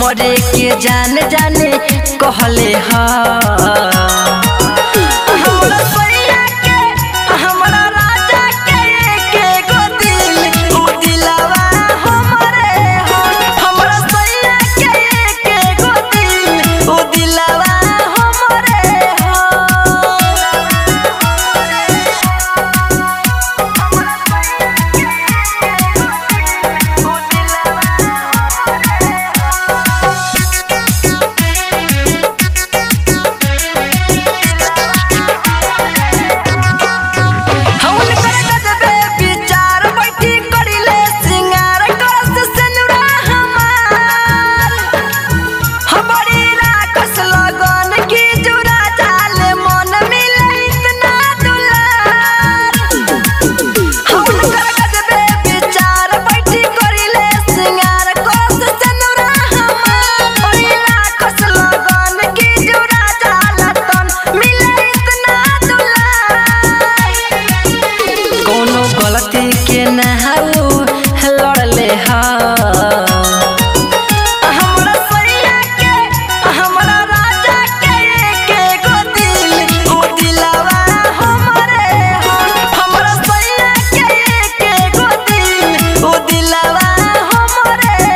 हमरे के जान जाने कहले हा हमरा सैया के हमरा राजा के के गो दिल उ दिलवा हमरे हो हमरा सैया के के गो दिल उ दिलवा हमरे हौल कर गजबे विचार बैठी करिले सिंगार करस सेनुरा हमार हमारी राखस लगन की जुरा जाले मन मिले इतना दुलार हौल कर गजबे विचार बैठी करिले सिंगार करस सेनुरा हमार हमारी राखस लगन की जुरा जाला तन मिले इतना दुलार कोनो गलती के नहाऊ लड़ले हा हमरा सैया के हमरा राजा के के गो दिल उ दिलवा हमरे हो हमरा सैया के के गो दिल उ दिलवा हमरे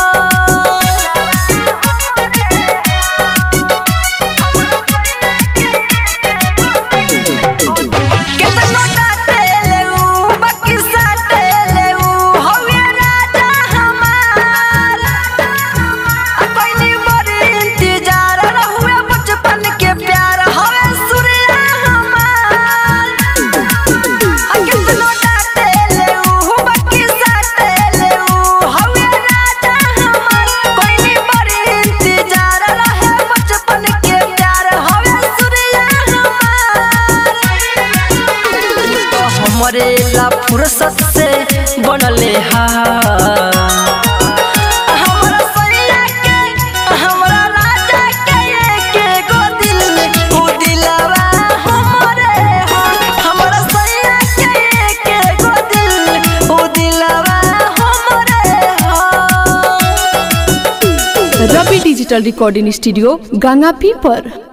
हो केतना काटेले उ बाकी साटेले उ हवे राजा हमार आ कोइनी बड़ी इंतजार रहुए बचपन के प्यार हवे सूर्या हमार आ केतना काटेले उ बाकी साटेले उ हवे राजा हमार कोइनी बड़ी इंतजार रहे बचपन के प्यार हवे सूर्या हमार तो हमरे ला फुर्सत से बनले हा हमरा सैया के हमरा राजा के के गो दिल उ दिलवा हमरे हो हमरा सैया के के गो दिल उ दिलवा हमरे हो Ravi digital recording studio Ganga पीपर